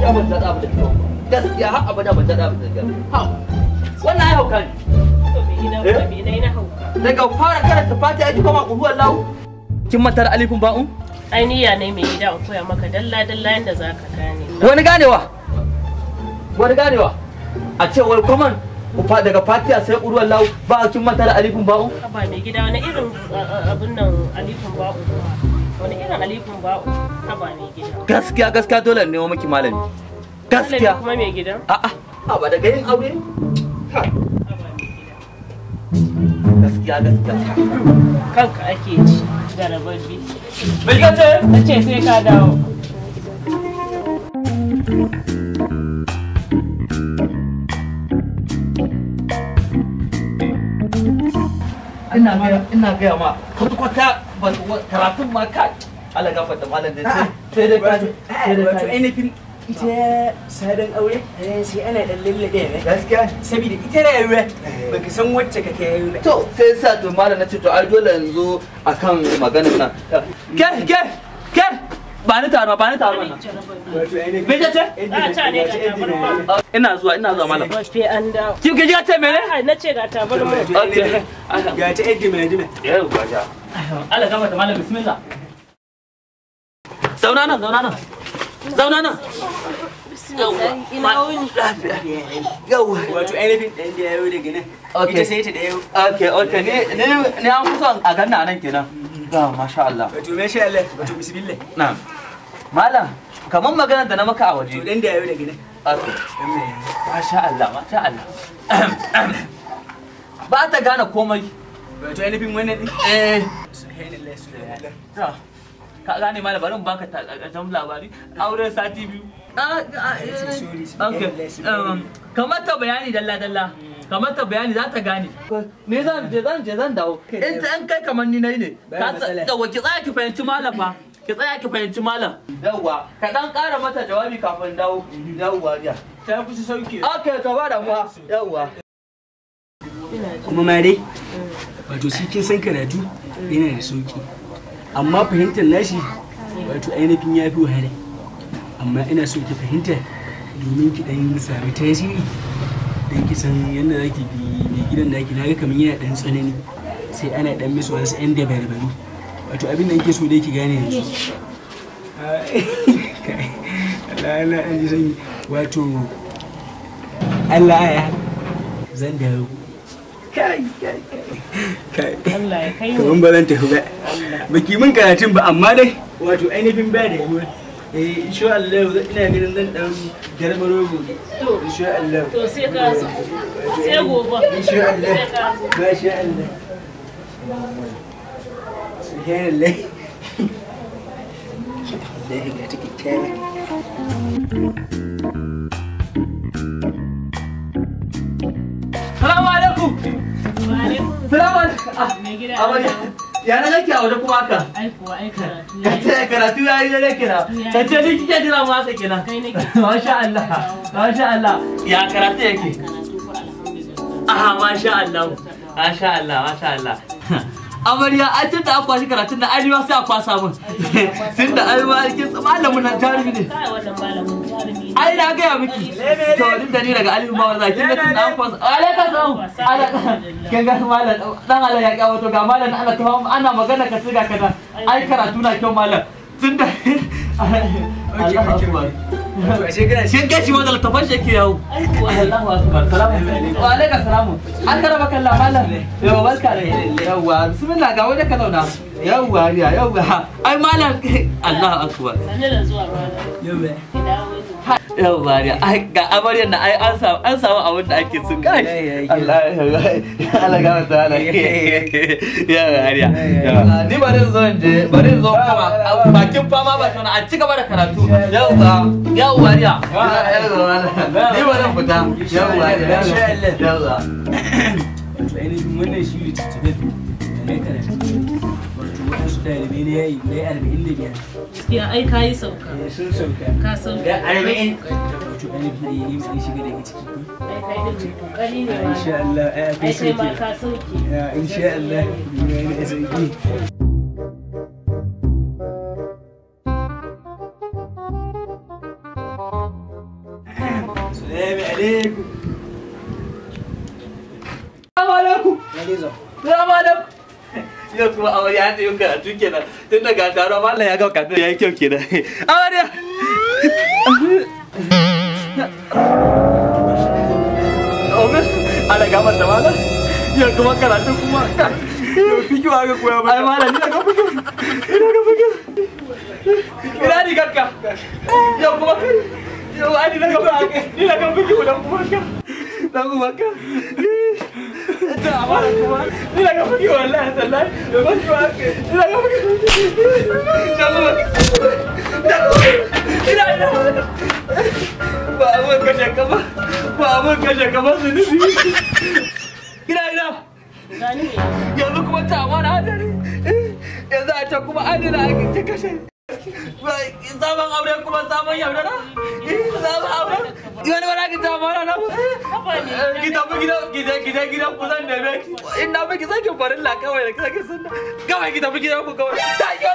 gaskiya ban daɗa abin da kika ba gaskiya har abada ban daɗa abin da kika ha wannan ai hauka ne To mai gida Eh? kuma me nai na hauka. daga fara karanta fatiha ya ji koma ƙuruwar lahu kin manta da alifin ba'un Ai niyya ne mai gida in koya maka dalla dalla yanda za ka gane. wani ganewa wani ganewa a ce wai kwaman daga fatiha sai ƙuruwar lahu ba kin manta da alifin ba'un Haba mai gida wani irin a- a- abun nan alifin ba'u kuma. Wani irin alifin ba'u. Haba mai gida. gaskiya gaskiya dole ne nemo miki malami gaskiya Malami kuma mai gida. a'a a ba daga yin aure Ha, Haba mai gida. gaskiya gaskiya Kanka ake ci. Garababbi. bai gace Na ce sai ka dawo. ina gaya ina gaya ma kwata kwata ba karatun ma kai Allah gafarta malam da sai sai dai kaji sai dai wato kaji ainihin ita sabon aure eh, sai ana dan lallabe ne gaskiya saboda ita rayuwa baka san wacce kake yi ba to sai sa to malam na ce to ai dole yanzu akan maganar nan ke ke ke ba ni taro ba ni taro nan wato ainihin me ce Ah, ta ne ga tabarma. ina zuwa ina zuwa malam Ba sai an dawo. kin ga ji ce mene Ai, Na ce ga tabarma. okay ga ta yadda mai jima yau gaja Allah gafarta malam bismillah zauna nan zauna nan zauna nan Ina wuni. yauwa wato ainihin ɗan da yayo daga nan Okay. ita sai ta da yau Okay, okay, ni ni ni an kusa a ganna nan kenan. Ga masha Allah. wato masha Allah wato bismillah Na'am. Malam, kamar magana da na maka a to waje. dan da yayo daga nan Okay. dan mai Masha Allah, masha Allah. Ba ta gane komai. wato ainihin wannan din Eh, subhanallah subhanallah ta. Ka gane malam bari in baka takaitan labari. Auren sati biyu. Ah, ah, eh, Sorry, Okay. um, Kamar ta bayani dalla dalla. Kamar ta bayani za ta gane. Ni zan je zan je zan dawo. In ta in kai kamar ni nayi ne. Ba Ka matsala. da ki tsaya ki fahimci malam fa. Ki tsaya ki fahimci malam. Yawwa, ka dan ƙara mata jawabi kafin dawo. Yawwa, ya. ta kusa sauke Okay, to ba da mu. Yawwa. kuma ma dai wato shi kin san karatu yana da sauki amma fahimtar nashi wato ainihin ya fi wahala amma ina so ki fahimta domin ki dan sami tasiri dan ki san yadda za ki bi mai gidan naki naga kamar yana dan tsanani sai ana dan misu wasu yan dabarbaru wato abin da nake so dai ki gane yanzu Allah Allah an ji sanyi wato Allah ya zan dawo kai kai kai Allah ya kai mu. kaman ba zan tafi ba baki min karatun ba amma dai wato ainihin ba da yawa eh insha Allah ina ganin zan dan garmaro gobe To. insha Allah To sai ka zo. Sai gobe. insha Allah Sai ka zo. masha Allah subhanallah Allah ya ga take kyakkyawa Salamu alaikum. Wa alaikum Salamu alaikum. Ah, Mai gida. Amarya. Ya na nake a waje kuma haka. Ai kuwa ai karatu. Ka ce karatu ya yi dare kira. Ka ce ni kike jira mu haka kenan. Kai nake. Masha Allah. Masha Allah. Ya karatu yake. Karatu ko alhamdulillah. Aha, masha Allah. Masha Allah, masha Allah. Amarya, ai tun da an kwashi karatun da arewa sai a kwasa mun. Tun da arewa kin malamin nan jarumi ne. Kai wannan malamin jarumi. ne. Ai na gaya miki. To din da ni daga Alifu Mawar Zaki kin ga tun da an kwasa. Alaika salam. Alaika. Kin ga malam dan Allah ya kawo to ga malam Allah ta ana magana ka siga kaza. Ai karatu na kyau malam. Tun da Allahu akbar. wato ashe kana Shin gashi wanda littafan shi yake yawo. Ai kuwa Allahu akbar. Salamu alaikum. Wa alaikum salamu. An karaba kalla mallam. Yau barka da yawwa. Bismillah ga waje ka zauna. Yawwa ya yawwa. Ai mallam Allahu akbar. Sani da zuwa malam. yau ba Ki dawo ni. Yawwa ya ai ga amaryar da ai an samu an samu abin da ake so kai. Allah Allah ga wata Allah. Ya ya. Ni bari zo in je bari zo kama bakin fama ba tana a ci gaba da karatu. Yawwa yawwa ya. Ni bari in fita. Yawwa ya. Yawwa. wato ainihin wannan shi ne tattabe da na karatu wato waɗansu ɗalibai na yayi na arba'in da biyar Gaskiya ai kayi sauka. Eh, sun sauka Ka sauka. da arba'in wato ainihin da yayi sun shiga daga ciki ko Ai kai da mai kokari ne ma. insha Allah ai akwai Ai kai ma sauki ka sauke. ya insha Allah ni ma ina sauki alaikum. Salamu alaikum. Salamu alaikum. Yau kuma amarya ta yi karatu kenan tun daga taro mallam ya ga karatu ya yi kyau kenan. Amarya. Omen, ana gama da mallam. Yau kuma karatu kuma. Yau fiki wa ga koya ba. Ai mallam ni ga fiki. Ina ga fiki. Ina ni gakka. Yau kuma yau ani na ga fiki. Ni na ga fiki dan kuma ka. Dan kuma ka. Ta amana kuma. Ni na ga fiki wallahi tallahi. Yau ba ki wa ke. Ni na ga fiki. Dan kuma ka. Ina ina. Ba abun kashe ka ba. Ba abun kashe ka ba su nufi. Ina ina. Gani ne. yanzu kuma ta mana hadari yanzu a can kuma adina a ta kashe sabon aure kuma sabon yaudara sabon aure wani wani ake ta mana na ki tafi gidan gidan gidan gidan ku zan neme ki in na miki sake farin la kawai da sake sunna kawai ki tafi gidan ku kawai ta yi